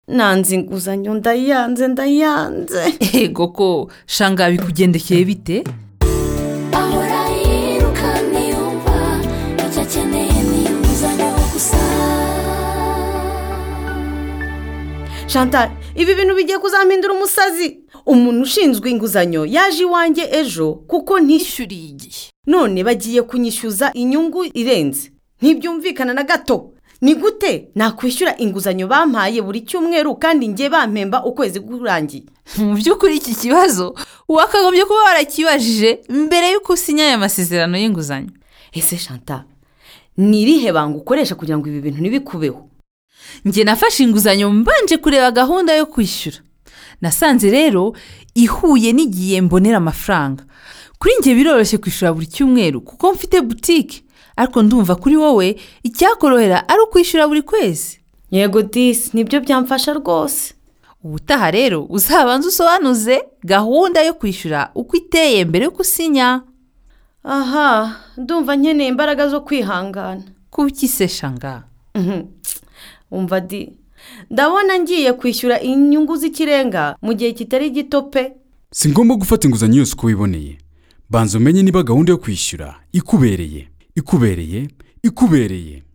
nanze inguzanyo ndayanze ndayanze yego ko shanga bikugendekeye bite ahora yiruka ntiyumva icyo akeneye ni inguzanyo gusa shantari ibi bintu bigiye kuzampindura umusazi umuntu ushinzwe inguzanyo yaje iwanjye ejo kuko ntishyura ishyuriye igihe none bagiye kunyishyuza inyungu irenze ntibyumvikana na gato ni gute nakwishyura inguzanyo bampaye buri cyumweru kandi njye bampemba ukwezi kurangiye mu by'ukuri iki kibazo wakagombye kuba warakibajije mbere y'uko usinya aya masezerano y'inguzanyo ese shanta ni irihe banga ukoresha kugira ngo ibi bintu ntibikubeho njye nafashe inguzanyo mbanje kureba gahunda yo kwishyura nasanze rero ihuye n'igihe mbonera amafaranga kuri njye biroroshye kwishyura buri cyumweru kuko mfite butike ariko ndumva kuri wowe icyakorohera ari ukwishyura buri kwezi yego disi nibyo byamfasha rwose ubutaha rero uzabanze usobanuze gahunda yo kwishyura uko iteye mbere y'uko usinya aha ndumva nkeneye imbaraga zo kwihangana kuki se shanga Mhm. umva di ndabona ngiye kwishyura inyungu z'ikirenga mu gihe kitari gito pe si ngombwa gufata inguzanyo yose uko wiboneye banza umenye niba gahunda yo kwishyura ikubereye ikubereye ikubereye